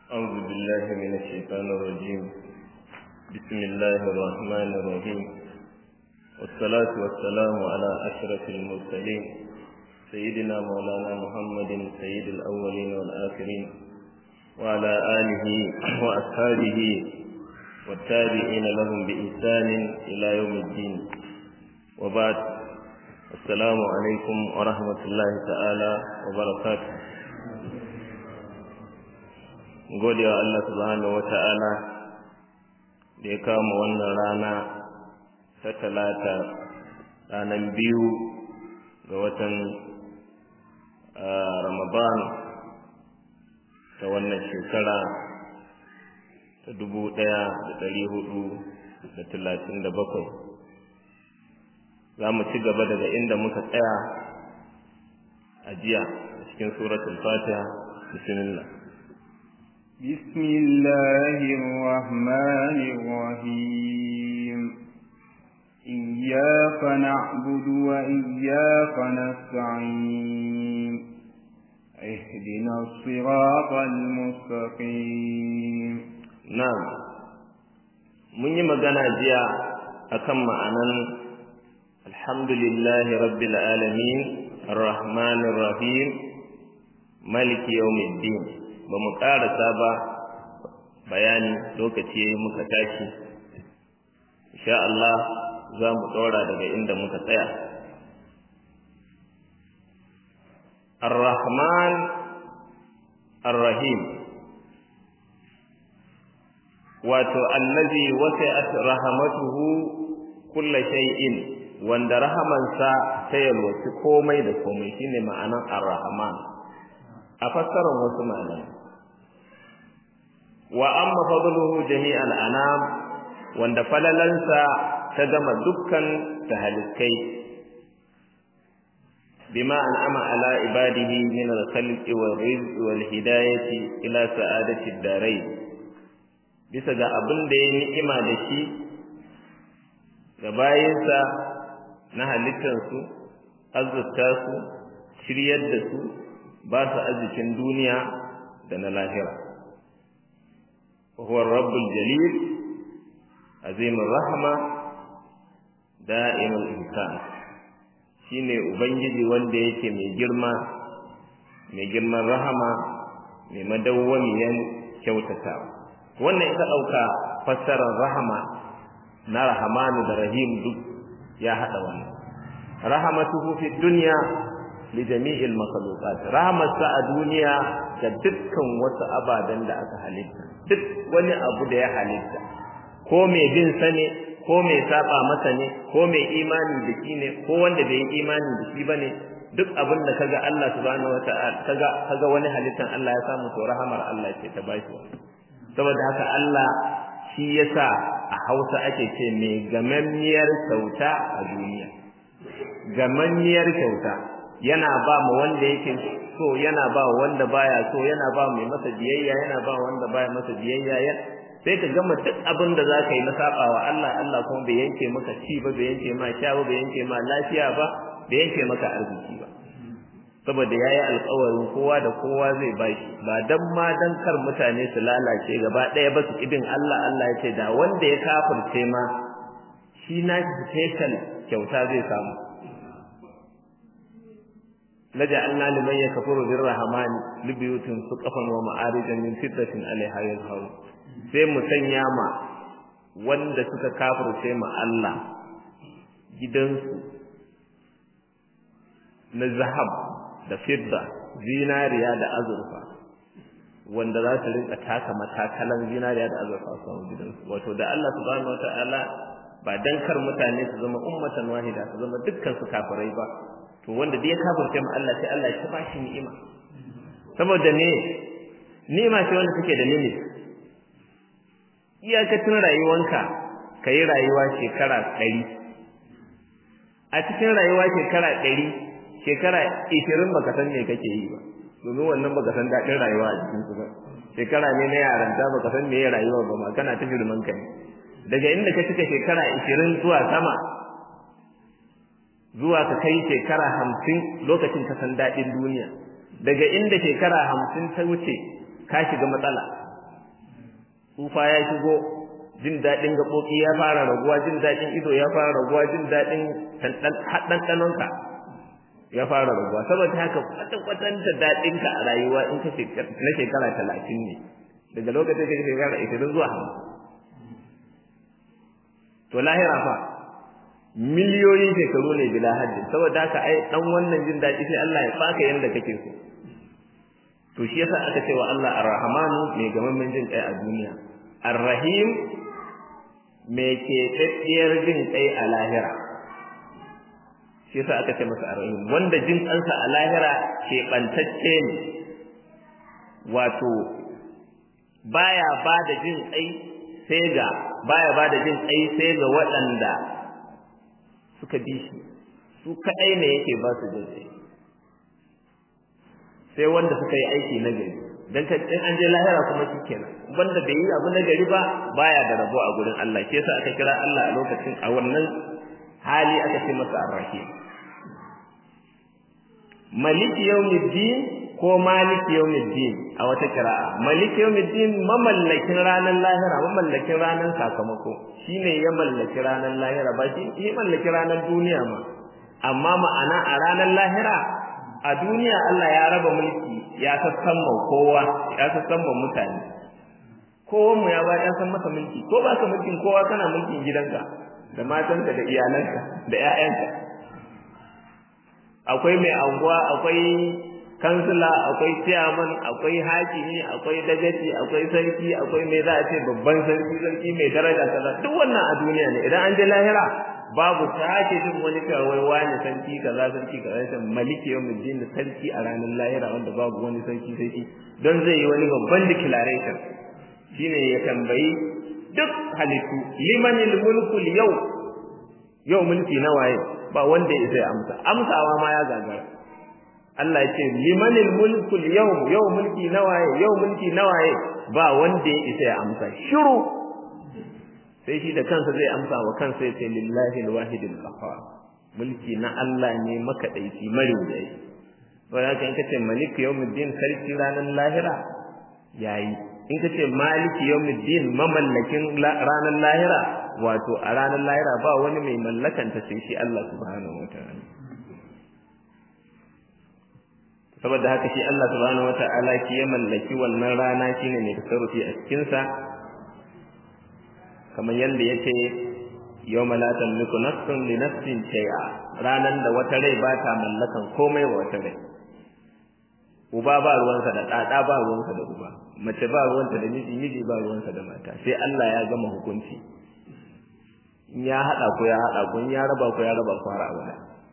أعوذ بالله من الشيطان الرجيم بسم الله الرحمن الرحيم والصلاة والسلام على أشرف المرسلين سيدنا مولانا محمد سيد الأولين والآخرين وعلى آله وأصحابه والتابعين لهم بإحسان إلى يوم الدين وبعد السلام عليكم ورحمة الله تعالى وبركاته gode wa Allah subhanahu wa ta'ala da ya kama wannan rana ta talata ranar biyu ga watan ramadan ta wannan shekara ta dubu ɗaya da ɗari hudu da talatin da bakwai za mu ci gaba daga inda muka tsaya a jiya cikin suratul fatiha bismillah بسم الله الرحمن الرحيم إياك نعبد وإياك نستعين اهدنا الصراط المستقيم نعم mun yi magana jiya akan ma'anan alhamdulillahi rabbil alamin arrahmanir rahim maliki yawmiddin ba mu ƙarasa ba bayani lokaci muka tashi insha Allah za mu ɗora daga inda muka tsaya ar-rahman ar-rahim wato allazi wasi'at rahmatuhu kulla shay'in wanda rahamansa ta yalwaci komai da komai shine ma'anan ar-rahman a fassarar wasu malamai wa amma fadluhu jami'al anam wanda falalansa ta gama dukkan tahalikai bima an'ama ala ibadihi min al-khalqi wal rizqi wal hidayati ila sa'adati ad-darain bisa ga abin da ya ni'ima da shi ga bayinsa na halittarsu azzata su shiryar da su ba su arzikin duniya da na lahira وهو الرب الجليل عظيم الرحمة دائم الإنسان shine ubangiji wanda yake mai girma mai girman rahama mai madawwamiyan kyautatawa wannan ita ɗauka fassarar rahama na rahamanu da rahim duk ya haɗa wannan rahamatuhu fi dunya li jami'il makhluqat rahamarsa a duniya ga dukkan wasu ababen da aka halitta duk wani abu da ya halitta ko mai bin sa ne ko mai saba masa ne ko mai imani da shi ne ko wanda bai yi imani da shi bane duk abin da kaga Allah subhanahu wata'ala kaga kaga wani halittan Allah ya samu to rahamar Allah ce ta bashi saboda haka Allah shi yasa a Hausa ake ce mai gamammiyar kyauta a duniya gamammiyar kyauta yana ba mu wanda yake so yana ba wanda baya so yana ba mai masa biyayya yana ba wanda baya masa biyayya sai ka gama duk abin da za ka yi na sabawa Allah Allah kuma bai yanke maka ci ba bai yanke ma sha ba bai yanke ma lafiya ba bai yanke maka arziki ba saboda yayi alƙawarin kowa da kowa zai bashi ba dan ma dan kar mutane su lalace gaba ɗaya ba su idin Allah Allah ya ce da wanda ya kafirce ma shi na special kyauta zai samu لجعلنا لمن يكفر بالرحمن لبيوت سقفا ومعارج من فضة عليها يظهر sai mu sanya ma wanda suka kafirce ma Allah gidansu na zahab da fidda zinariya da azurfa wanda za su rinka taka matakalan zinariya da azurfa su gidansu wato da Allah subhanahu wataala ba dan kar mutane su zama ummatan wahida su zama dukkan su kafirai ba to wanda dai ya kafirce mu Allah sai Allah ya ba shi ni'ima saboda ne ni'ima ce wanda take da limit iyakacin rayuwanka kai rayuwa shekara 100 a cikin rayuwa shekara 100 shekara 20 baka san me kake yi ba domin wannan baka san dadin rayuwa a cikin su ba shekara ne na yaranta baka san me rayuwa ba ma kana ta girman kai daga inda ka cika shekara 20 zuwa sama zuwa ka kai shekara hamsin lokacin ka san daɗin duniya daga inda shekara hamsin ta wuce ka shiga matsala tsufa ya shigo jin daɗin gaɓoɓi ya fara raguwa jin daɗin ido ya fara raguwa jin daɗin ɗanɗanonka ya fara raguwa saboda haka kwatan-kwatan da daɗinka a rayuwa in ka na shekara talatin ne daga lokacin da shekara ishirin zuwa hamsin to lahira fa miliyoyin shekaru ne bila hajji saboda haka ai dan wannan jin daɗi sai Allah ya baka yanda kake so to shi yasa aka ce wa Allah Ar-Rahmanu mai gamammen jin kai a duniya Ar-Rahim mai ke tsatsiyar jin kai a lahira shi yasa aka ce masa Ar-Rahim wanda jin kansa a lahira ke bantacce ne wato baya ba da jin kai sai ga baya ba da jin kai sai ga waɗanda suka bi shi su kaɗai ne yake ba su jin kai sai wanda suka yi aiki na gari dan ka in an je lahira kuma shikenan wanda bai yi abu na gari ba baya da rabo a gurin Allah ke yasa aka kira Allah a lokacin a wannan hali aka ce masa ar-rahim maliki yawmiddin ko maliki yawmiddin a wata kira'a maliki yawmiddin mamallakin ranar lahira mamallakin ranar sakamako shine ya mallaki ranar lahira ba shi ya mallaki ranar duniya ma amma ma'ana a ranar lahira a duniya Allah ya raba mulki ya sassan kowa ya sassan mutane kowa mu ya ba ya san masa mulki ko ba ka mulkin kowa kana mulkin gidanka da matanka da iyalanka da ƴaƴanka akwai mai anguwa akwai kansila akwai chairman akwai hakimi akwai dagaci akwai sarki akwai mai za a ce babban sarki sarki mai daraja kaza duk wannan a duniya ne idan an je lahira babu sake jin wani cewa wai wani sarki kaza sarki kaza sai maliki yawmiddin sarki a ranar lahira wanda babu wani sarki sarki don zai yi wani babban declaration shine ya tambayi duk halittu limanil mulku yau yau mulki na waye ba wanda ya sai amsa amsawa ma ya gagara Allah ya ce limanil mulku yau yau mulki na waye yau mulki na waye ba wanda ya isa ya amsa shiru sai shi da kansa zai amsa wa kansa ya ce lillahi alwahidil qahhar mulki na Allah ne makadaici mariwayi to ya kan kace malik yawmiddin sarki ranar lahira yayi in kace maliki yawmiddin mamallakin ranar lahira wato a ranar lahira ba wani mai mallakanta sai shi Allah subhanahu wataala saboda haka shi Allah subhanahu wataala shi ya mallaki wannan rana shine mai tasarrufi a cikin sa kamar yanda yake yawma la tamliku nafsun li nafsin shay'a ranan da wata rai ba ta mallakan komai wa wata rai uba ba ruwansa da ɗaɗa ba ruwansa da uba mace ba ruwanta da miji miji ba ruwansa da mata sai Allah ya gama hukunci in ya haɗa ku ya haɗa ku in ya raba ku ya raba ku har abada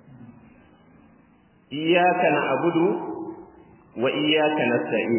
iyyaka na'budu wa iyyaka nasta'in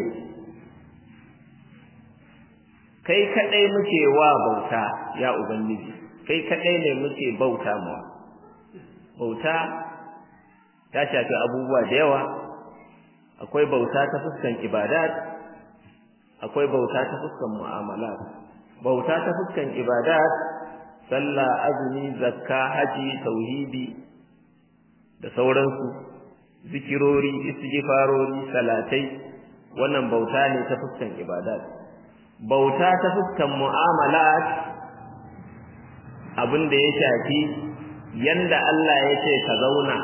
kai kadai muke wa bauta ya ubangiji kai kadai ne muke bauta mu bauta ta shafi abubuwa da yawa akwai bauta ta fuskan ibadat akwai bauta ta fuskan mu'amalat bauta ta fuskan ibadat sallah azumi zakka haji tauhidi da sauransu zikirori istighfarori salatai wannan bauta ne ta fuskan ibadat bauta ta fuskan mu'amalat abin da ya shafi yanda Allah ya ce ka zauna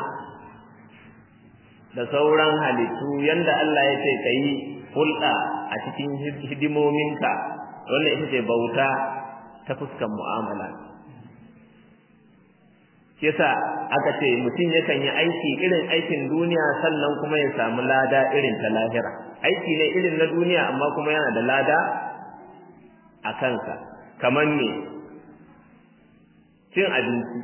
da sauran halittu yanda Allah ya ce ka yi hulɗa a cikin hidimominka wannan ita ce bauta ta fuskan mu'amala shi yasa aka ce mutum yakan yi aiki irin aikin duniya sannan kuma ya samu lada irin ta lahira aiki ne irin na duniya amma kuma yana da lada a kansa kamar ne cin abinci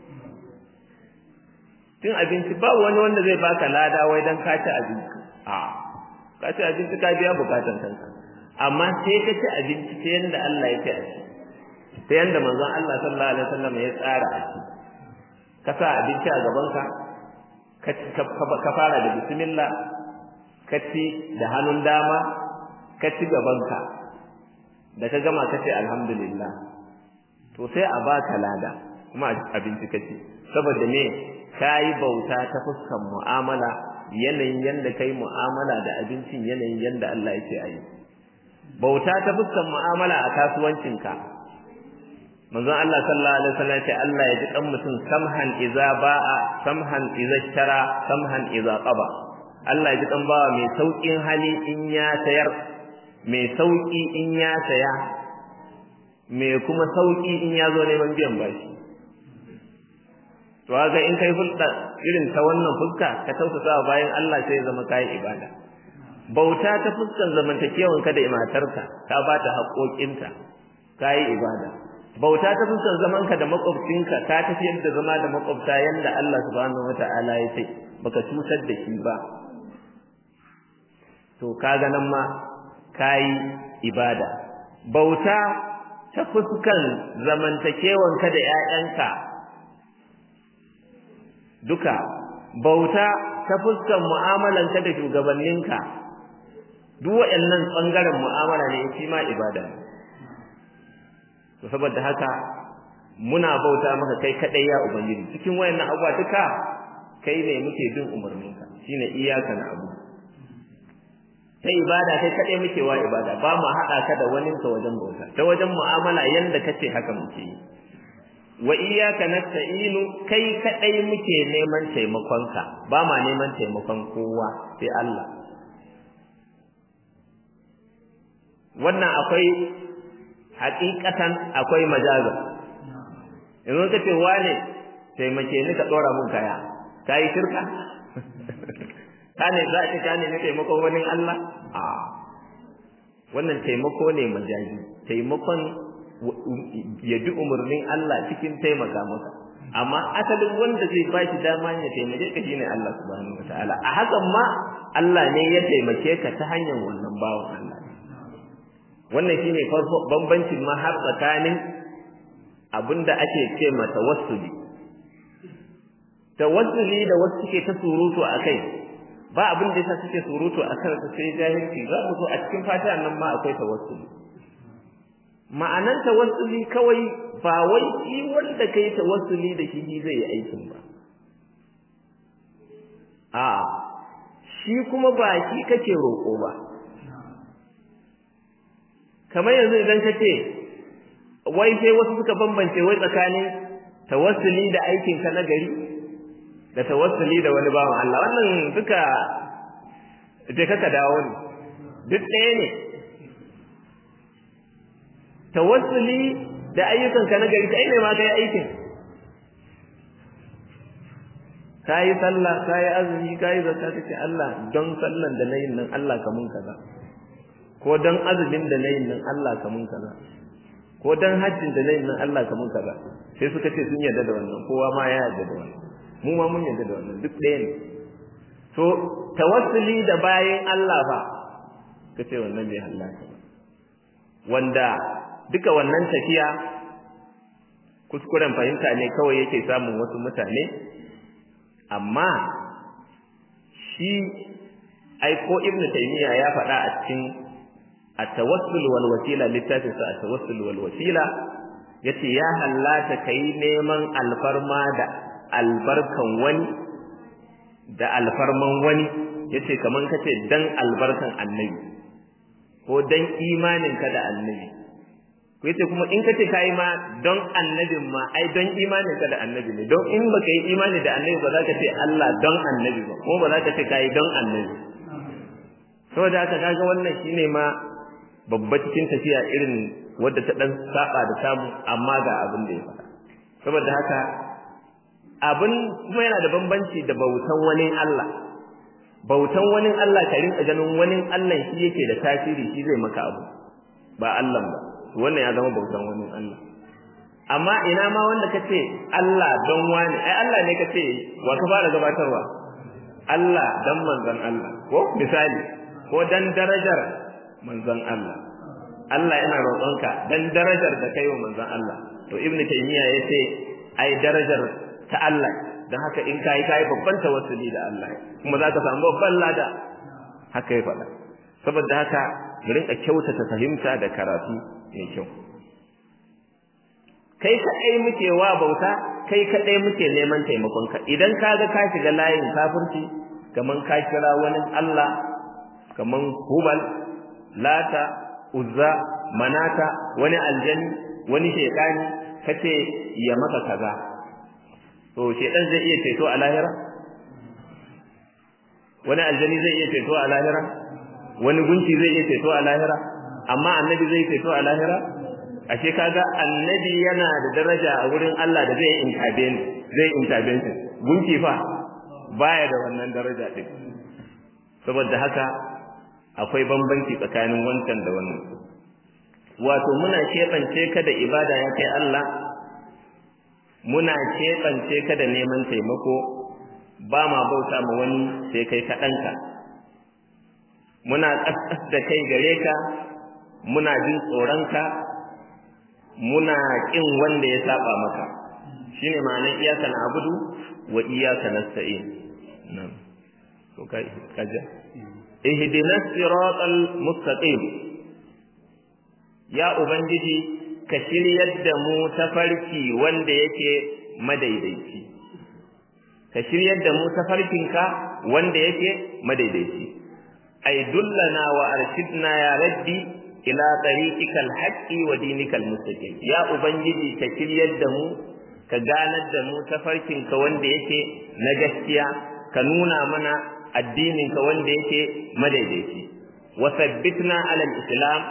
cin abinci ba wani wanda zai baka lada wai dan ka ci abinci a ka ci abinci ka biya bukatan kanka amma sai ka ci abinci ta yanda Allah ya ce a ci ta yanda manzon Allah sallallahu alaihi wasallam ya tsara a ci ka sa abinci a gabanka ka fara da bismillah ka ci da hannun dama ka ci gabanka da ka gama ka ce alhamdulillah to sai a baka lada kuma abinci ka ci saboda me ka yi bauta ta fuskan mu'amala yanayin yanda kai mu'amala da abincin yanayin yanda Allah yake a yi bauta ta fuskan mu'amala a kasuwancinka manzon Allah sallallahu alaihi wasallam ce Allah ya ji kan mutum samhan iza ba'a samhan iza shara samhan iza qaba Allah ya ji kan bawa mai saukin hali in ya sayar mai sauki in ya saya mai kuma sauki in ya zo neman biyan bashi to haka in kai hulɗa irin ta wannan fuska ka tausasa bayan Allah sai ya zama kai ibada bauta ta fuskan zamantakewan ka da matarka ka ba ta haƙoƙinta kai ibada bauta ta fuskan zaman ka da makwabcinka ka tafiyar da zama da makwabta yanda Allah subhanahu wataala ya ce baka cutar da shi ba to kaga nan ma kai ibada bauta ta fuskan zamantakewan ka da ƴaƴanka duka bauta ta fuskan mu'amalanka da shugabanninka duk waɗannan ɓangaren mu'amala ne shi ma ibada ne to saboda haka muna bauta maka kai kadai ya ubangiji cikin wayannan abubuwa duka kai ne muke bin umarninka shine iyaka na abu ta ibada kai kadai muke wa ibada ba mu haɗa ka da wani ka wajen bauta ta wajen mu'amala yanda kace haka muke yi wa iyyaka nasta'inu kai kadai muke neman taimakonka ba ma neman taimakon kowa sai Allah wannan akwai haƙiƙatan akwai majaza yanzu ka ce wane taimake ni ka ɗora mun kaya ka yi shirka ka ne za a ce ka ne na taimakon wani Allah a wannan taimako ne majazi taimakon ya bi umarnin Allah cikin taimaka maka amma asalin wanda zai ba shi dama ya taimake ka shine Allah subhanahu wataala a hakan ma Allah ne ya taimake ka ta hanyar wannan bawan Allah wannan shine bambancin ma har tsakanin abinda ake ce ma tawassuli tawassuli da wasu suke ta surutu a kai ba abin da yasa suke surutu a kan sai jahilci za mu zo a cikin fatiha nan ma akwai tawassuli ma'anan tawassuli kawai ba wai shi wanda kai tawassuli da shi zai yi aikin ba a shi kuma ba shi kake roƙo ba kamar yanzu idan ka ce wai sai wasu suka bambance wai tsakanin tawassuli da aikin ka na gari da tawassuli da wani bawan Allah wannan duka je kaka dawo ne duk ɗaya ne tawassuli da ayyukan ka na gari kai ne ma kai aikin kayi sallah kayi azumi kayi zakka kace Allah don sallan da nayin nan Allah ka mun kaza ko don azumin da nayin nan Allah ka mun kaza ko don hajjin da nayin nan Allah ka mun kaza sai suka ce sun yarda da wannan kowa ma ya yarda da wannan mu ma mun yarda da wannan duk ɗaya ne to tawassuli da bayan Allah ba kace wannan bai halaka ba wanda duka wannan tafiya kuskuren fahimta ne kawai yake samun wasu mutane amma shi ai ko ibnu taymiya ya faɗa a cikin at-tawassul wal wasila littafin sa at-tawassul wal wasila yace ya hallata kai neman alfarma da albarkan wani da alfarman wani yace kaman kace dan albarkan annabi ko dan imanin ka da annabi ko yace kuma in kace kai ma don annabin ma ai don imanin ka da annabi ne don in baka yi imani da annabi ba za ka ce Allah don annabi ba ko ba za ka ce kai don annabi saboda haka kaga wannan shine ma babba cikin tafiya irin wadda ta dan saba da samu amma ga abin da ya faɗa saboda haka abin kuma yana da bambanci da bautan wani Allah bautan wani Allah ka rinka ganin wani Allah shi yake da tasiri shi zai maka abu ba Allah ba wannan ya zama bautan wani Allah amma ina ma wanda kace Allah don wani ai Allah ne kace wa ka fara gabatarwa Allah dan manzon Allah ko misali ko dan darajar manzon Allah Allah yana roƙonka dan darajar da kai wa manzon Allah to ibnu taymiya yace ai darajar ta Allah dan haka in kai kai babban tawassuli da Allah kuma za ka samu babban lada haka ya faɗa saboda haka mu rinka kyautata fahimta da karatu mai kyau kai kaɗai muke wa bauta kai kaɗai muke neman taimakonka idan ka ga ka shiga layin kafirci kaman ka kira wani Allah kaman hubal lata uzza manata wani aljani wani shekani kace ya maka kaza to shedan zai iya ceto a lahira wani aljani zai iya ceto a lahira wani gunki zai iya ceto a lahira amma annabi zai ceto a lahira ashe kaga annabi yana da daraja a wurin Allah da zai intervene zai intervention gunki fa baya da wannan daraja din saboda haka akwai bambanci tsakanin wancan da wannan wato muna keɓance ka da ibada ya kai Allah muna keɓance ka da neman taimako ba ma bauta ma wani sai kai kaɗanka muna ƙasƙas da kai gare ka muna jin tsoronka muna ƙin wanda ya saba maka shine ma'anar iyaka na abudu wa iyaka nasta'in nan to kai kaja ihdinas siratal mustaqim ya ubangiji ka shiryar da mu tafarki wanda yake madaidaici ka shiryar da mu tafarkinka wanda yake madaidaici ay dullana wa arshidna ya rabbi ila tariqikal haqqi wa dinikal mustaqim ya ubangiji ka shiryar da mu ka ganar da mu tafarkinka wanda yake na gaskiya ka nuna mana addininka wanda yake madaidaici wa sabbitna ala islam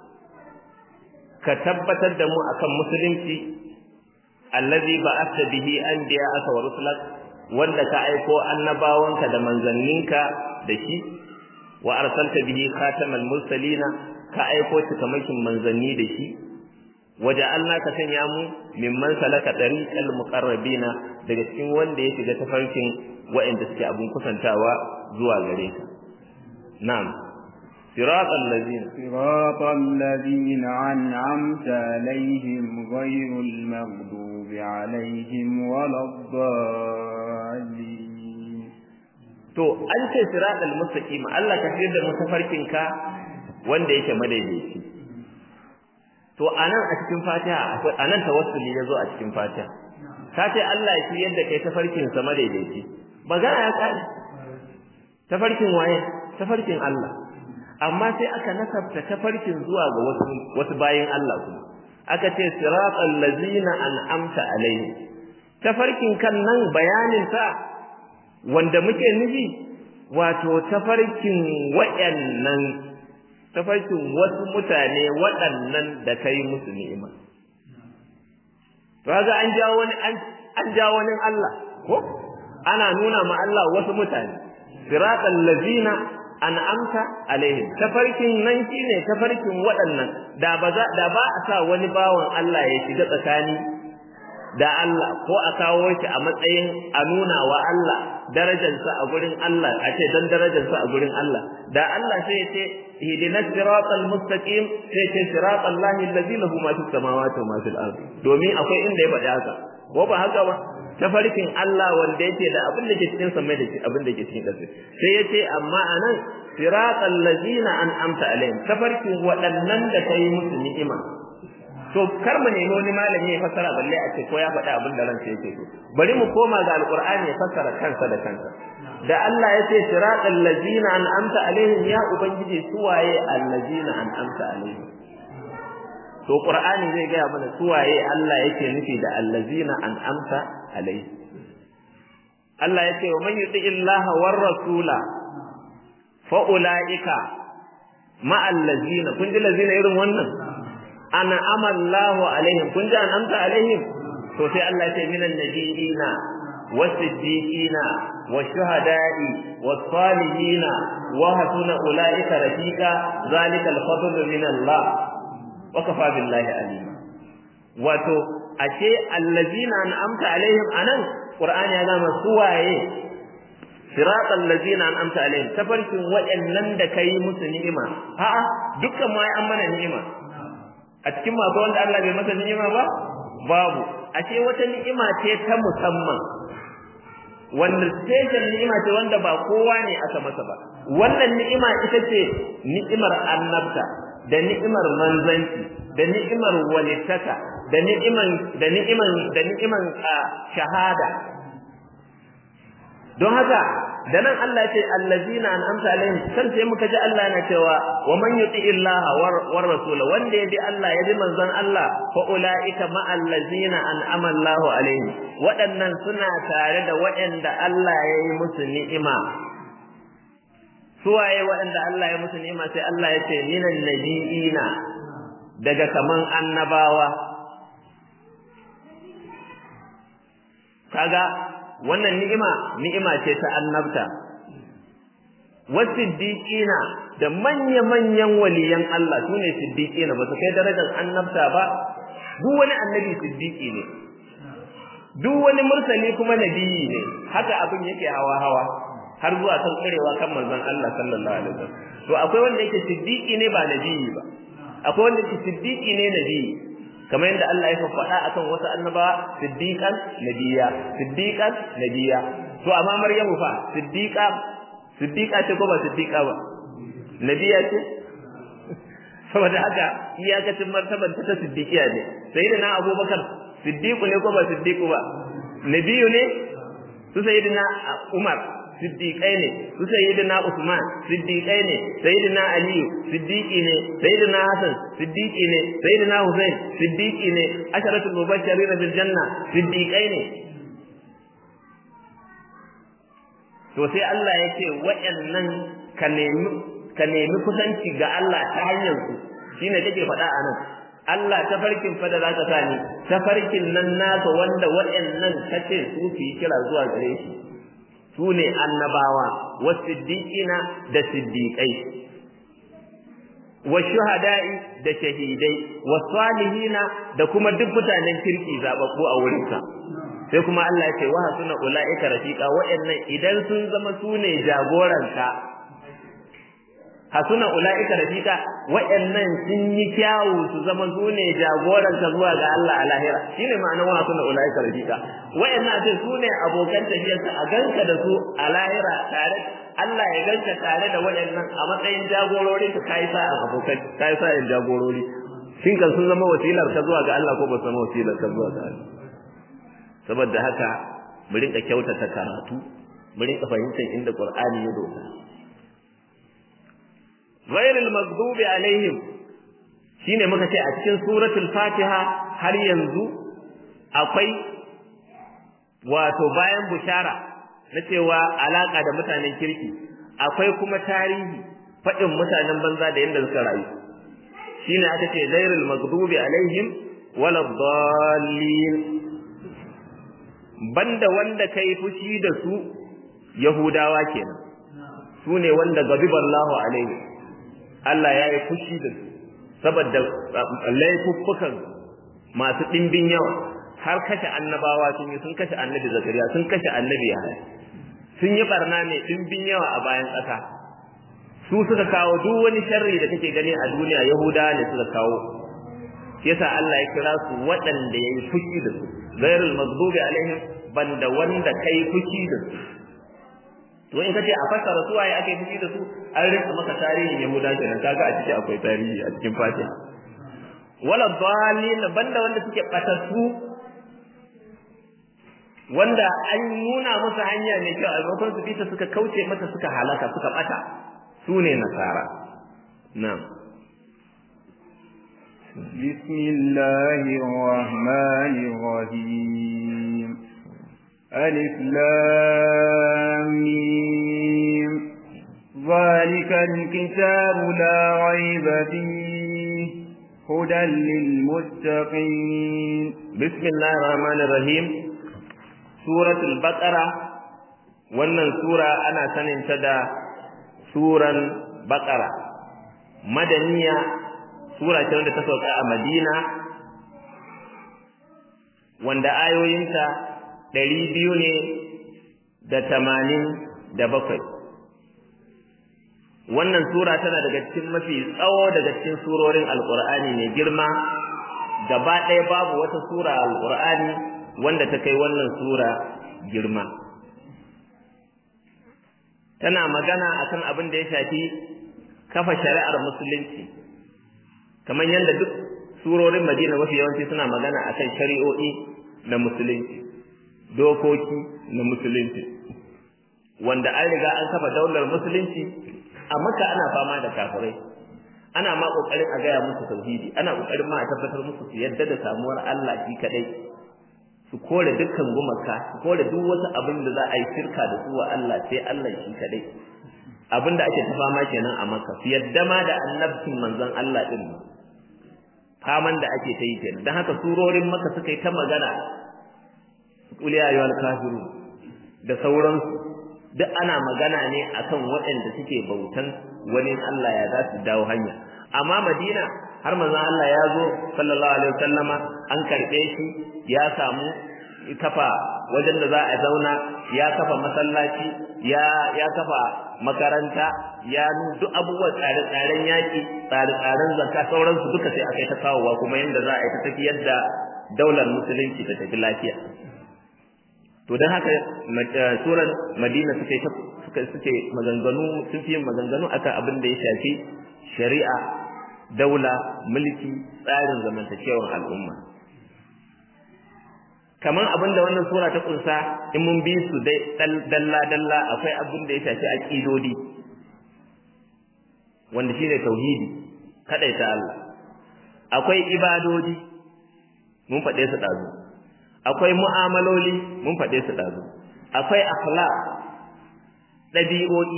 ka tabbatar da mu akan musulunci allazi ba'atha bihi anbiya'aka wa rusulak wanda ka aiko annabawanka da manzanninka da shi wa arsalta bihi khatamal mursalina ka aiko shi kamakin manzanni da shi waje Allah ka sanya mu mimman salaka dariqal muqarrabina daga cikin wanda ya shiga tafarkin wa'anda suke abun kusantawa zuwa gare ka na'am siratal ladzina siratal ladzina an'amta alaihim ghayril maghdubi alaihim waladdallin to an ce siratal mustaqim Allah ka fiye da mu tafarkin ka wanda yake madaidaici to anan a cikin Fatiha akwai anan tawassuli yazo a cikin Fatiha ka ce Allah ya shirye da kai tafarkin sa madaidaici magana ya kare tafarkin waye tafarkin Allah amma sai aka nasabta tafarkin zuwa ga wasu wasu bayin Allah kuma aka ce siratal ladzina an'amta alaihim tafarkin kan nan bayanin sa wanda muke nufi wato tafarkin wayannan tafarkin wasu mutane waɗannan da kai musu ni'ima to kaga an jawo wani an jawo wani Allah ko ana nuna ma Allah wasu mutane siratal ladzina an'amta alaihim tafarkin nan shine tafarkin waɗannan da ba za da ba a sa wani bawan Allah ya shiga tsakani da Allah ko a kawo shi a matsayin a nuna wa Allah darajarsa a gurin Allah a ce dan darajarsa a gurin Allah da Allah sai ya ce ihdinas siratal mustaqim sai ce siratal lahi allazi lahu ma fis samawati wa ma fil ardi domin akwai inda ya faɗi haka ko ba haka ba tafarkin Allah wanda yake da abin da ke cikin samai da abin da ke cikin ƙasa sai yace amma anan siratal ladina an'amta alaihim tafarkin waɗannan da kai musu ni'ima to kar mu nemi wani malami ya fassara balle a ce ko ya faɗi abin da ransa yake so bari mu koma ga alqur'ani ya fassara kansa da kansa da Allah ya ce siratal ladina an'amta alaihim ya ubangiji suwaye allazina an'amta alaihim to qur'ani zai gaya mana suwaye Allah yake nufi da allazina an'amta alaihi Allah ya ce wa man yuti illaha war rasula fa ulaika ma allazina kun ji lazina irin wannan ana amallahu alaihim kun ji an'amta alaihim to sai Allah ya ce minan nabiyina was-siddiqina wash-shuhada'i was-salihina wa hasuna ulaika rafiqa zalika al-fadlu min Allah wa kafa billahi alima wato ashe allazina an'amta alaihim anan qur'ani ya gama suwaye siratal ladzina an'amta alaihim tafarkin waɗannan da kai musu ni'ima a'a dukkan mu ai an mana ni'ima a cikin masu wanda Allah bai masa ni'ima ba babu ashe wata ni'ima ce ta musamman wanda special ni'ima ce wanda ba kowa ne aka masa ba wannan ni'ima ita ce ni'imar annabta da ni'imar manzanci da ni'imar walittaka da ni'iman da ni'iman da ni'iman shahada don haka da nan Allah ce allazina an'amta alaihim kan sai muka ji Allah na cewa wa man yuti illaha war rasul wanda ya bi Allah ya bi manzon Allah fa ulaika ma allazina an'ama Allahu alaihim waɗannan suna tare da waɗanda Allah ya yi musu ni'ima suwaye waɗanda Allah ya musu ni'ima sai Allah ya ce minan nabiyina daga kaman annabawa kaga wannan ni'ima ni'ima ce ta annabta wasiddiqina da manya-manyan waliyan Allah sune siddiqina ba su kai darajar annabta ba duk wani annabi siddiqi ne duk wani mursali kuma nabiyi ne haka abin yake hawa-hawa har zuwa kan karewa kan manzon Allah sallallahu alaihi wasallam to akwai wanda yake siddiqi ne ba nabiyi ba akwai wanda yake siddiqi ne nabiyi kamar yadda Allah ya faɗa akan wasu annabawa siddiqan nabiyya siddiqan nabiyya to amma maryamu fa siddiqa siddiqa ce ko ba siddiqa ba nabiyya ce saboda haka iyakacin martaban ta siddiqiya ne sayyidina abubakar siddiqu ne ko ba siddiqu ba nabiyu ne su sayyidina umar siddiqai ne su sayyidina Usman siddiqai ne sayyidina Ali siddiqi ne sayyidina Hassan siddiqi ne sayyidina Hussein siddiqi ne asharatul mubashirin bil janna siddiqai ne to sai Allah ya ce waɗannan ka nemi ka nemi kusanci ga Allah ta hanyar su shine kake faɗa a nan Allah tafarkin fa da za ka sani tafarkin nan naka wanda waɗannan kace su fi kira zuwa gare shi su ne annabawa wasiddiqina da siddiqai washuhada'i da shahidai wasalihina da kuma duk mutanen kirki zababbu a wurinka sai kuma Allah ya ce wa hasuna ulaika rafiqa wa'annan idan sun zama su ne jagoranka hasuna ulaika rafiqa wa'annan sun yi kyawu su zama su ne jagoranka zuwa ga Allah a lahira shine ma'anar wa hasuna ulaika rafiqa wa'annan sai su ne abokan tafiyarka a ganka da su a lahira tare Allah ya ganka tare da waɗannan a matsayin jagorori ka kai sa a abokan kai sa in jagorori shin kan sun zama wasilar ka zuwa ga Allah ko ba su zama wasilar ka zuwa ga Allah saboda haka mu rinka kyautata karatu mu rinka fahimtar inda Qur'ani ya doka ghairil maghdubi alaihim shine muka ce a cikin suratul Fatiha har yanzu akwai wato bayan bushara na cewa alaka da mutanen kirki akwai kuma tarihi faɗin mutanen banza da yadda suka rayu shine aka ce ghairil maghdubi alaihim wala dallin banda wanda kai fushi da su yahudawa kenan su ne wanda gabiballahu alaihi Allah ya yi fushi da su saboda laifuffukan masu ɗimbin yawa har kashe annabawa sun yi sun kashe annabi zakariya sun kashe annabi yahaya sun yi barna mai ɗimbin yawa a bayan ƙasa su suka kawo duk wani sharri da kake gani a duniya yahudawa ne suka kawo yasa Allah ya kira su waɗanda ya yi fushi da su ghairul maghdubi alaihim banda wanda kai fushi da su to in kace a fassara su waye ake fushi da su an rinka maka tarihin yahuda kenan kaga a ciki akwai tarihi a cikin fatiha wala dhalin banda wanda suke batattu wanda an nuna musu hanya mai kyau a maimakon su fita suka kauce mata suka halaka suka bata su ne nasara na'am بسم الله الرحمن الرحيم ألف لام ذلك الكتاب لا ريب فيه هدى للمتقين بسم الله الرحمن الرحيم سورة البقرة wannan sura ana saninta da suran baqara madaniya sura ce wanda ta sauka a Madina wanda ayoyinta ɗari biyu ne da tamanin da bakwai wannan sura tana daga cikin mafi tsawo daga cikin surorin alƙur'ani mai girma gaba ɗaya babu wata sura alƙur'ani wanda ta kai wannan sura girma tana magana akan abin da ya shafi kafa shari'ar musulunci kamar yadda duk surorin Madina mafi yawanci suna magana akan shari'o'i na musulunci dokoki na musulunci wanda an riga an kafa daular musulunci a maka ana fama da kafirai ana ma kokarin a gaya musu tauhidi ana kokarin ma a tabbatar musu su yadda da samuwar Allah shi kadai su kore dukkan gumaka su kore duk wasu abin da za a yi shirka da su wa Allah sai Allah shi kadai abin da ake ta fama kenan a maka su yadda ma da annabcin manzon Allah din faman da ake ta yi kenan don haka surorin maka suka yi ta magana qul ya ayyuhal kafirun da sauransu duk ana magana ne akan waɗanda suke bautan wani Allah ya za su dawo hanya amma Madina har manzon Allah ya zo sallallahu alaihi wasallama an karbe shi ya samu kafa wajen da za a zauna ya kafa masallaci ya ya kafa makaranta ya duk abubuwan tsare-tsaren yaƙi tsare-tsaren zakka sauransu duka sai aka yi ta kawowa kuma yanda za a yi ta tafiyar da daular musulunci ta tafi lafiya to don haka suran madina suke suka suke maganganu sun fi maganganu akan abin da ya shafi shari'a daula mulki tsarin zamantakewar al'umma kamar abin da wannan sura ta kunsa in mun bi su dai dalla dalla akwai abin da ya shafi aqidodi wanda shine tauhidi kadaita Allah akwai ibadodi mun faɗe su ɗazu akwai mu'amaloli mun faɗe su ɗazu akwai akhlaq ɗabi'o'i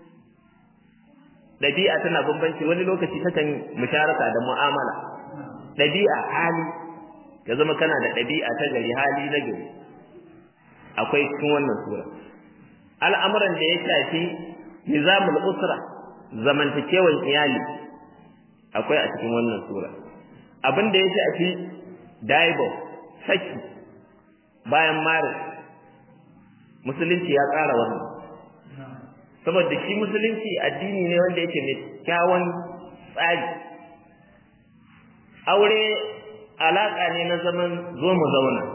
ɗabi'a tana bambanci wani lokaci takan musharaka da mu'amala ɗabi'a hali ya zama kana da ɗabi'a ta gari hali na gari akwai cikin wannan sura al'amuran da ya shafi nizamul usra zamantakewan iyali akwai a cikin wannan sura abin da ya shafi daibo saki bayan mare musulunci ya tsara wannan saboda shi musulunci addini ne wanda yake mai kyawun tsari aure alaka ne na zaman zo mu zauna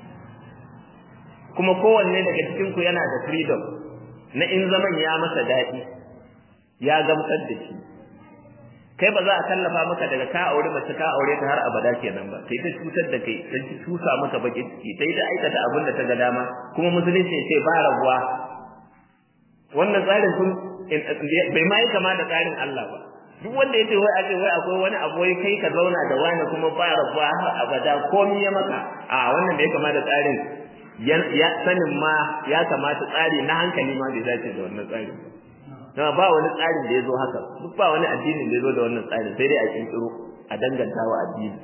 kuma kowanne daga cikin ku yana da freedom na in zaman ya masa daɗi ya gamsar da shi kai ba za a tallafa maka daga ka aure mace ka aure ta har abada kenan ba sai ta cutar da kai sai ta tusa maka bakin ciki sai ta aikata abin da ta ga dama kuma musulunci sai ba rabuwa wannan tsarin sun bai ma yi kama da tsarin Allah ba duk wanda yace wai ace wai akwai wani abu wai kai ka zauna da wani kuma ba rabuwa har abada komai ya maka a wannan bai kama da tsarin ya sanin ma ya kamata tsari na hankali ma bai dace da wannan tsarin ba ba wani tsarin da ya zo haka duk ba wani addinin da ya zo da wannan tsarin sai dai a kirkiro a danganta wa addini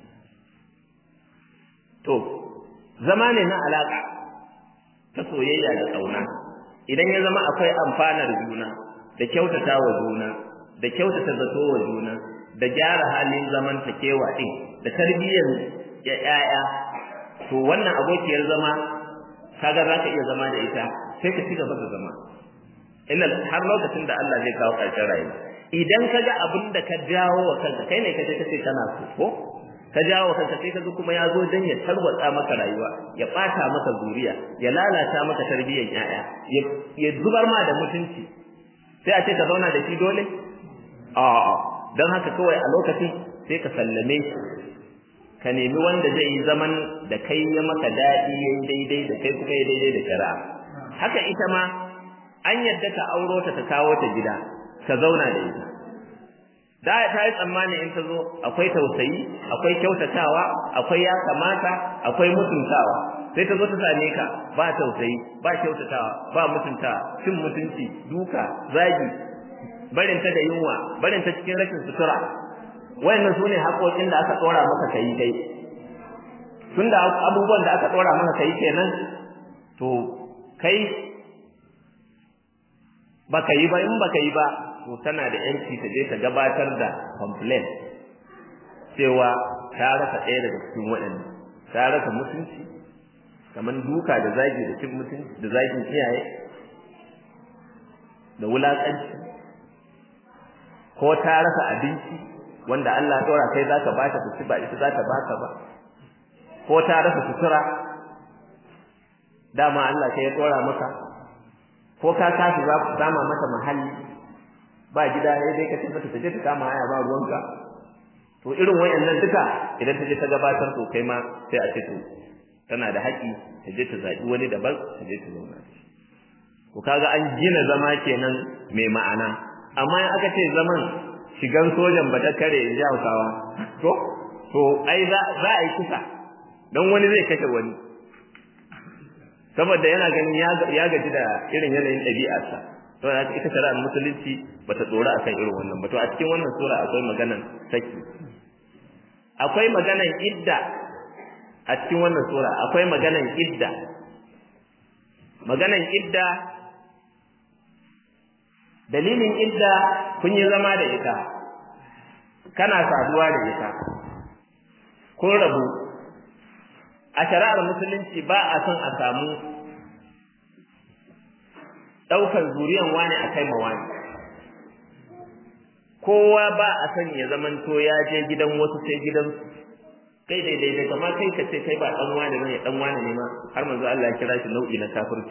to zama ne na alaka ta soyayya da ƙauna idan ya zama akwai amfanar juna da kyautata wa juna da kyautata zato wa juna da gyara halin zamantakewa din da tarbiyyar ya'ya to wannan abokiyar zama kaga za ka iya zama da ita sai ka ci gaba da zama illa har lokacin da Allah zai kawo ƙarshen rayuwa idan ka ga abin da ka jawo wa kanka kai ne ka je ka ce kana so ko ka jawo wa kanka sai ka ga kuma ya zo dan ya tarwatsa maka rayuwa ya ɓata maka zuriya ya lalata maka tarbiyyar ƴaƴa ya zubar ma da mutunci sai a ce ka zauna da shi dole a'a dan haka kawai a lokacin sai ka sallame shi ka nemi wanda zai yi zaman da kai ya maka daɗi yayi daidai da kai kuma ya daidai da shari'a haka ita ma an yadda ka auro ta ta kawo ta gida ka zauna da ita da ta yi tsammani in ta zo akwai tausayi akwai kyautatawa akwai ya kamata akwai mutuntawa sai ta zo ta same ka ba tausayi ba kyautatawa ba mutuntawa cin mutunci duka zagi barin ta da yunwa barin ta cikin rashin sutura wayannan su ne haƙoƙin da aka ɗora maka kai kai tunda abubuwan da aka ɗora maka kai kenan to kai baka yi ba in baka yi ba to tana da yanci ta je ta gabatar da complaint cewa ta rasa ɗaya daga cikin waɗannan ta rasa mutunci kamar duka da zagi da cin mutunci da zagin iyaye da wulaƙanci ko ta rasa abinci wanda Allah ɗora kai zaka bata ta ci ba ita za ta baka ba ko ta rasa sutura dama Allah kai ya ɗora maka ko ka tashi za ku sama mata mahalli ba gida ne dai ka ce mata ta je ta kama haya ba ruwanka to irin wayannan duka idan ta je ta gabatar to kai ma sai a ce to tana da haƙi ta je ta zaɓi wani daban ta je ta zauna ko kaga an gina zama kenan mai ma'ana amma in aka ce zaman shigan sojan ba ta kare in ji hausawa to to ai za a yi kusa don wani zai kashe wani saboda yana ganin ya gaji da irin yanayin ɗabi'arsa to da ita shari'ar musulunci ba ta tsora akan irin wannan ba to a cikin wannan sura akwai maganan saki akwai maganan idda a cikin wannan sura akwai maganan idda maganan idda dalilin idda kun yi zama da ita kana saduwa da ita kun rabu a shari'ar musulunci ba a son a samu ɗaukar zuriyan wani a kai ma wani kowa ba a son ya zamanto ya je gidan wasu sai gidan kai daidai da kamar kai ka ce kai ba ɗan wani ne ɗan wani ne ma har manzo Allah ya kira shi nau'i na kafirci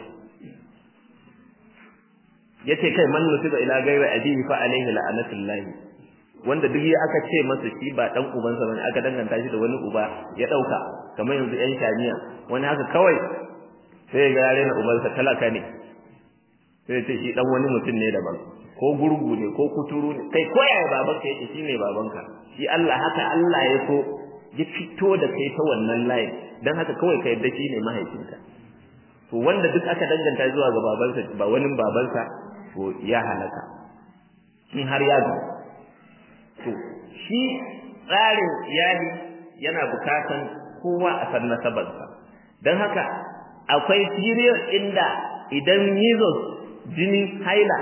yace kai man nusiba ila ghairi abihi fa alaihi la'anatullah wanda duk aka ce masa shi ba dan ubansa bane aka danganta shi da wani uba ya dauka kamar yanzu yan shamiya wani haka kawai sai ga yare na ubansa talaka ne sai ce shi dan wani mutum ne daban ko gurgu ne ko kuturu ne kai ko yaya babanka yake shine babanka shi Allah haka Allah ya so ya fito da kai ta wannan layin dan haka kawai ka yadda shine mahaifinka to wanda duk aka danganta zuwa ga babansa ba wani babansa to ya halaka in har ya zo to shi tsarin iyali yana bukatan kowa a san nasabarsa don haka akwai period inda idan measles jini haila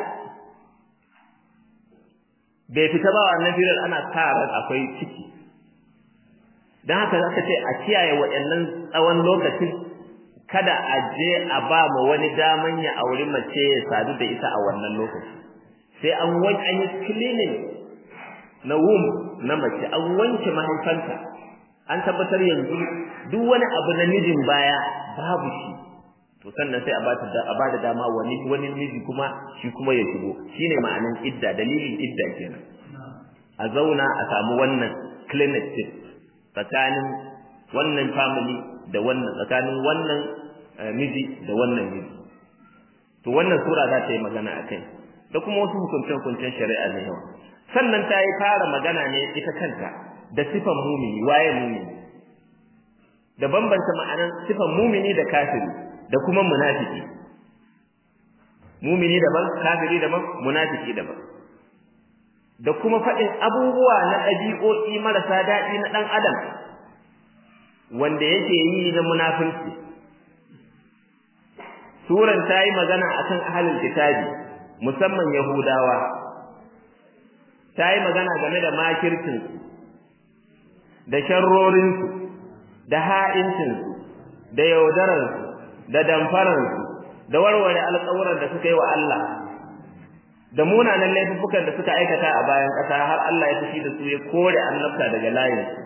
bai fita ba wannan period ana sa ran akwai ciki don haka zaka ce a kiyaye waɗannan tsawon lokacin kada a je a ba ma wani daman ya auri mace ya sadu da ita a wannan lokaci sai an wanke an yi cleaning na womb na mace an wanke mahaifanta an tabbatar yanzu duk wani abu na mijin baya babu shi to sannan sai a bata a bada dama wani wani miji kuma shi kuma ya shigo shine ma'anan idda dalilin idda kenan a zauna a samu wannan clinic tsakanin wannan family da wannan tsakanin wannan miji da wannan miji to wannan sura za ta yi magana akai da kuma wasu hukunce-hukuncen shari'a ne yawa sannan ta yi fara magana ne ita kanta da sifan mumini waye mumini da bambanta ma'anan sifan mumini da kafiri da kuma munafiki mumini daban kafiri daban munafiki daban da kuma faɗin abubuwa na ɗabi'o'i marasa daɗi na ɗan adam wanda yake yi na munafunci suran ta yi magana akan ahalin kitabi musamman yahudawa ta yi magana game da makircinsu da sharrorinsu da ha'incinsu da yaudararsu da damfararsu da warware alƙawuran da suka yi wa Allah da munanan laifukan da suka aikata a bayan ƙasa har Allah ya fushi da su ya kore annabta daga layinsu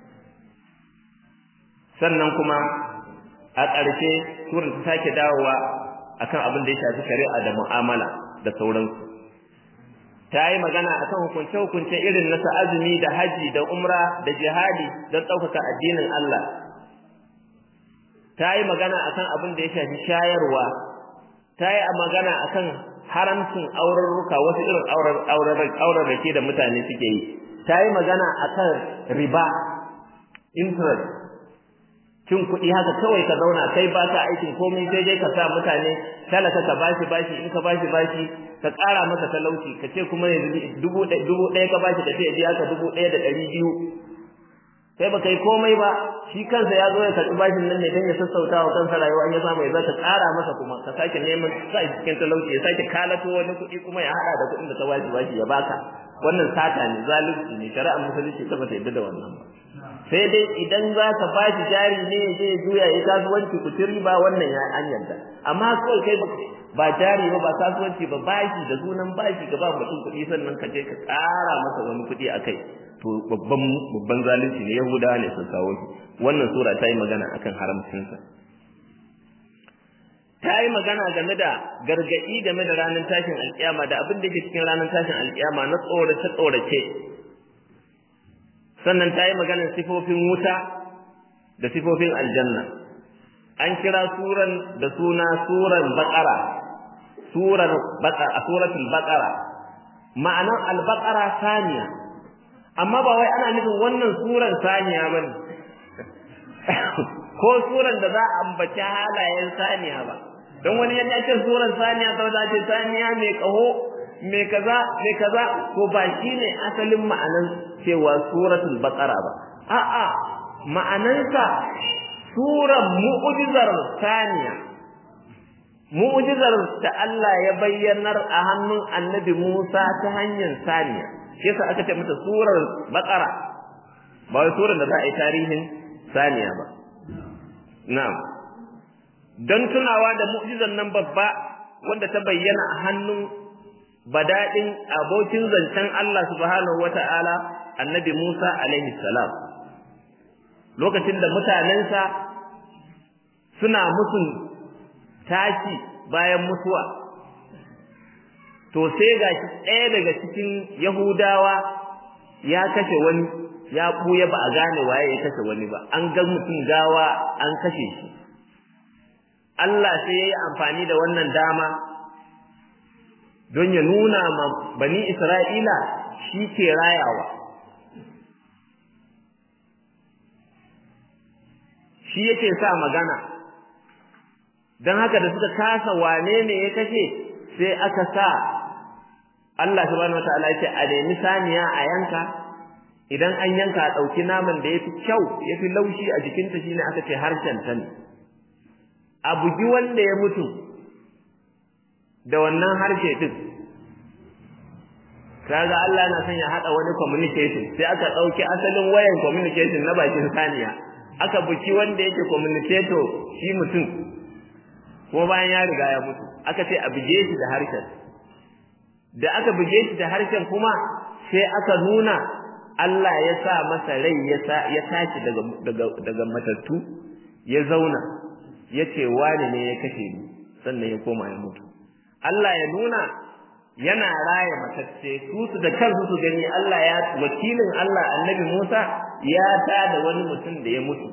sannan kuma a ƙarshe surar ta sake dawowa akan abin da ya shafi shari'a da mu'amala da sauransu ta yi magana akan hukunce-hukunce irin na azumi da haji da umra da jihadi don ɗaukaka addinin Allah ta yi magana akan abin da ya shafi shayarwa ta yi magana akan haramcin aurarruka wasu irin aurarrake da mutane suke yi ta yi magana akan riba interest cin kuɗi haka kawai ka zauna kai ba ka aikin komai sai dai ka sa mutane talaka ka bashi bashi in ka bashi bashi ka ƙara masa talauci ka ce kuma yanzu dubu ɗaya ka bashi ka ce biya ka dubu ɗaya da ɗari biyu kai ba kai komai ba shi kansa ya zo ya karɓi bashin nan ne don ya sassauta wa kansa rayuwa in ya samu ya za ka ƙara masa kuma ka sake neman sa shi cikin talauci ya sake kalato wani kuɗi kuma ya haɗa da kuɗin da ka bashi bashi ya baka wannan sata ne zalunci ne shari'ar musulunci ta bata yadda da wannan ba sai dai idan za ka ba shi jari ne ya je juya ya kasuwanci ku ci riba wannan ya an yarda amma kawai kai ba jari ba ba kasuwanci ba bashi da sunan bashi ka ba mutum kuɗi sannan ka je ka ƙara masa wani kuɗi a kai to babban babban zalunci ne yahudawa ne sun kawo shi wannan sura ta yi magana akan haramcinsa ta yi magana game da gargaɗi game da ranar tashin alƙiyama da abin da ke cikin ranar tashin alƙiyama na tsorace tsorace sannan ta yi maganar sifofin wuta da sifofin aljanna an kira suran da suna suran baƙara surar baqara suratul baqara ma'anan al-baqara saniya amma ba wai ana nufin wannan suran saniya bane ko suran da za a ambaci halayen saniya ba don wani yadda ce suran saniya ta wata ce saniya mai kaho mai kaza mai kaza ko ba shine asalin ma'anan cewa suratul baqara ba a'a ma'anansa suran mu'jizar saniya mu'jizar da Allah ya bayyanar a hannun Annabi Musa ta hanyar saniya yasa aka ce mata surar baqara ba wai surar da za a yi tarihin saniya ba na'am don tunawa da mu'jizar nan babba wanda ta bayyana a hannun badadin abokin zancen Allah subhanahu wata'ala Annabi Musa alaihi salam lokacin da mutanensa suna musun tashi bayan mutuwa to sai ga ɗaya daga cikin yahudawa ya kashe wani ya ɓuya ba a gane waye ya kashe wani ba an ga mutum gawa an kashe shi Allah sai ya yi amfani da wannan dama don ya nuna ma bani Isra'ila shi ke rayawa shi yake sa magana don haka da suka kasa wane ne ya kashe sai aka sa Allah subhanahu wataala ya ce a nemi saniya a yanka idan an yanka a ɗauki naman da ya fi kyau ya fi laushi a jikinta shine aka ce harshen ta ne a bugi wanda ya mutu da wannan harshe din kaga Allah na son ya haɗa wani communication sai aka ɗauki asalin wayan communication na bakin saniya aka buki wanda yake communicator shi mutum kuma bayan ya riga ya mutu aka ce a buge shi da harshen da aka buge shi da harshen kuma sai aka nuna Allah ya sa masa rai ya sa ya tashi daga daga daga matattu ya zauna ya ce wani ne ya kashe ni sannan ya koma ya mutu Allah ya nuna yana raya matacce su su da kansu su gani Allah ya wakilin Allah annabi Musa ya tada wani mutum da ya mutu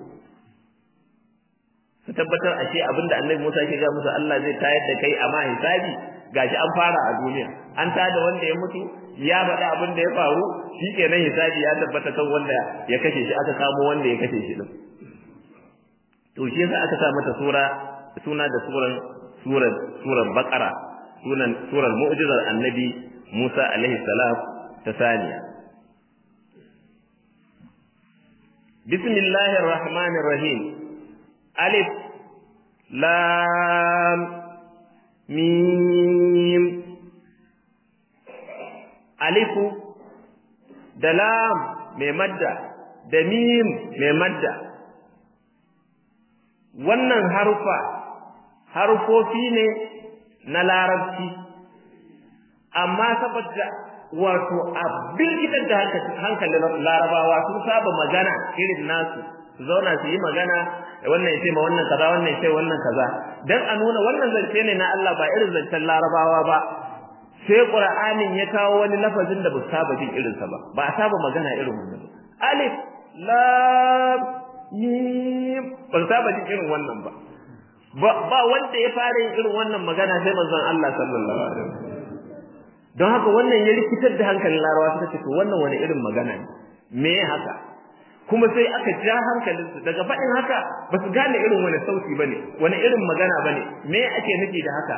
su tabbatar ashe abinda annabi Musa ke ga musu Allah zai tayar da kai amma hisabi gashi an fara a duniya an tada wanda ya mutu ya faɗi abin da ya faru shikenan hisabi ya tabbata kan wanda ya kashe shi aka kamo wanda ya kashe shi din to shi yasa aka sa mata sura suna da suran surar surar baqara sunan surar mu'jizar annabi Musa alaihi salam ta saniya bismillahir rahmanir rahim alif lam mim alifu da lam mai madda da mim mai madda wannan harufa harufofi ne na larabci amma saboda wato abin gidan da hankalin larabawa sun saba magana irin nasu su zauna su yi magana wannan ya ce ma wannan kaza wannan ya ce wannan kaza dan a nuna wannan zance ne na Allah ba irin zancen larabawa ba sai qur'anin ya kawo wani lafazin da ba saba jin irinsa ba ba a saba magana irin wannan alif lam mim ba saba jin irin wannan ba ba wanda ya fara yin irin wannan magana sai manzon Allah sallallahu alaihi wasallam don haka wannan ya rikitar da hankalin larawa suka ce to wannan wani irin magana ne me haka kuma sai aka ja hankalinsu daga faɗin haka ba su gane irin wani sauti bane wani irin magana bane me ake nufi da haka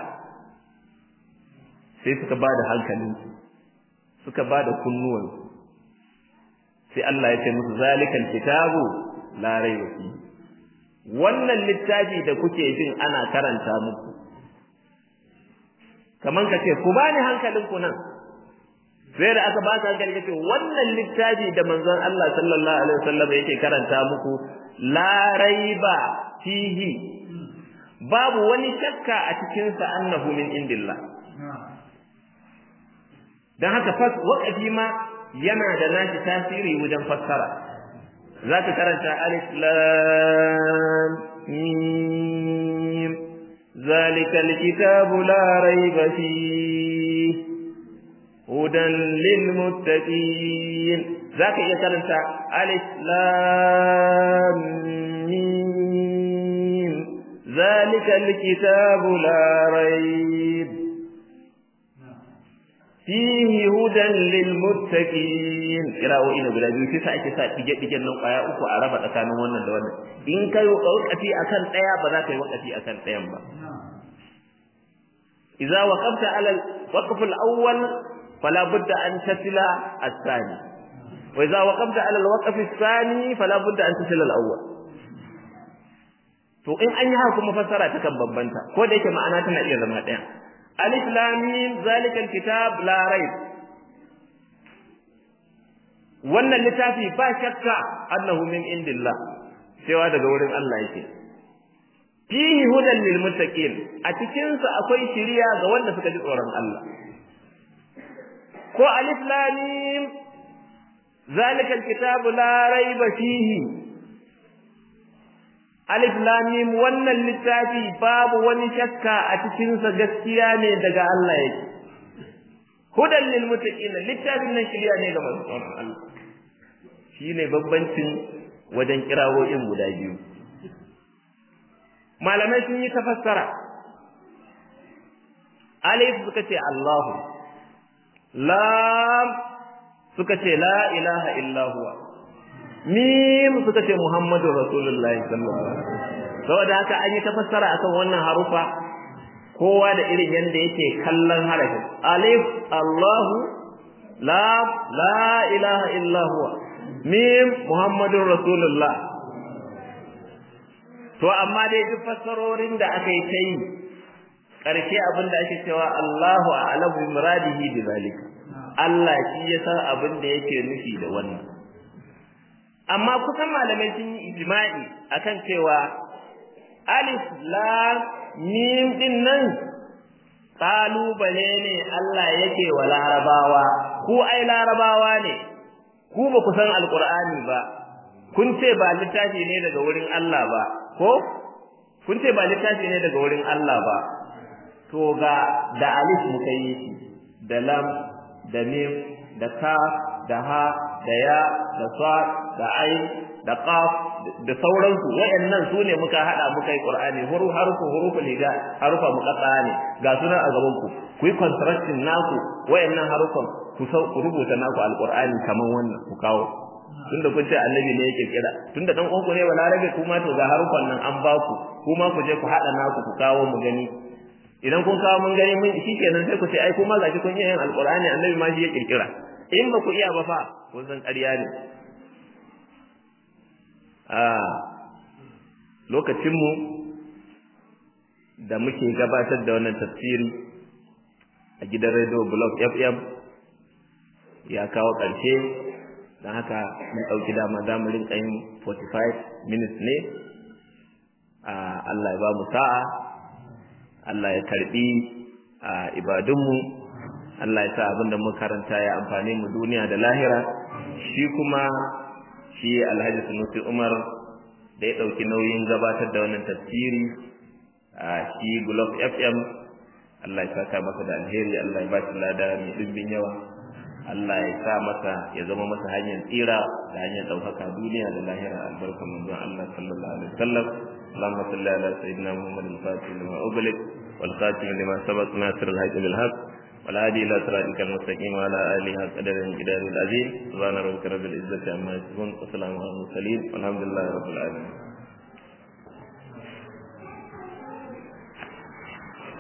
sai suka ba da hankalinsu suka ba da kunnuwansu sai Allah ya ce musu zalikal kitabu la raiba fi wannan littafi da kuke jin ana karanta muku kaman ka ce ku bani hankalinku nan sai da aka ba ka hankali kace wannan littafi da manzon Allah sallallahu alaihi wasallam yake karanta muku la raiba fihi babu wani shakka a cikin sa annahu min indillah dan haka fas waqafi ma yana da nashi tasiri wajen fassara zaka karanta alif lam mim ذلك الكتاب لا ريب فيه هدى للمتقين ذاك يكرنت ألف لام ميم ذلك الكتاب لا ريب fihi hudan lil muttaqin kira'o'i ne guda biyu sai ake sa dige digen nan kwaya uku a raba tsakanin wannan da wannan in kai wakati akan daya ba za ka yi wakati akan dayan ba idza waqafta ala al-waqf al-awwal fala budda an tasila الثاني وإذا وقفت على الوقف الثاني فلا بد أن تصل الأول to in an yi haka kuma fassara ta kan bambanta ko da yake ma'ana tana iya zama ɗaya alif lam mim zalikal kitab la rayb wannan littafi ba shakka annahu min indillah cewa daga wurin Allah yake fihi hudan lil muttaqin a cikin sa akwai shiriya ga wanda suka ji tsoron Allah ko alif lam mim zalikal kitabu la rayba fihi alif lam mim wannan littafi babu wani shakka a cikin sa gaskiya ne daga Allah yake hudan lil muttaqin littafin nan shiriya ne ga masu tsoron Allah shine bambancin wajen kirawoyin guda biyu malamai sun yi tafassara alif suka ce Allahu lam suka ce la ilaha illa huwa mim suka ce muhammadu rasulullahi sallallahu alaihi wasallam saboda haka an yi tafassara akan wannan harufa kowa da irin yanda yake kallon harafin alif Allahu lam la ilaha illa huwa mim muhammadun rasulullah to amma dai duk fassarorin da aka yi ta yi ƙarshe abin da ake cewa Allahu a'lamu bi muradihi bi zalika Allah shi ya san abin da yake nufi da wannan amma kusan malamai sun yi ijma'i akan cewa alif lam mim din nan kalubale ne Allah yake wa larabawa ku ai larabawa ne ku ba ku san alqur'ani ba kun ce ba littafi ne daga wurin Allah ba ko kun ce ba littafi ne daga wurin Allah ba to ga da alif muka yi shi da lam da mim da kaf da ha da ya da sad da ain da qaf da sauransu wayannan su ne muka hada muka yi qur'ani huru harufu hurufu liga harufa muqatta ne ga sunan a gaban ku ku yi construction naku wayannan harufan ku ku rubuta naku alqur'ani kaman wannan ku kawo tunda kun ce annabi ne yake kira tunda dan uwanku ne balarabe kuma to ga harufan nan an ba ku kuma ku je ku hada naku ku kawo mu gani idan kun kawo mun gani mun shikenan sai ku ce ai kuma gashi kun yi yin alqur'ani annabi ma shi ya kirkira in ba ku iya ba fa kun san ƙarya ne a lokacin mu da muke gabatar da wannan tafsiri a gidan radio blog FM ya kawo ƙarshe don haka mun ɗauki dama za mu rinka yin 45 minutes ne Allah ya ba mu sa'a Allah ya karbi ibadunmu Allah ya sa abin da muka karanta ya amfane mu duniya da lahira shi kuma shi Alhaji Sunusi Umar da ya ɗauki nauyin gabatar da wannan tafsiri a shi Gulf FM Allah ya saka masa da alheri Allah ya ba shi lada mai dimbin yawa Allah ya sa masa ya zama masa hanyar tsira da hanyar ɗaukaka duniya da lahira albarkan manzon Allah sallallahu alaihi wasallam اللهم صل على سيدنا محمد الفاتح لما أغلق والخاتم لما سبق ناصر الحق بالحق والهادي إلى صراطك المستقيم وعلى آله قدر الجدار العظيم سبحان ربك رب العزة عما يصفون وسلام على المرسلين والحمد لله رب العالمين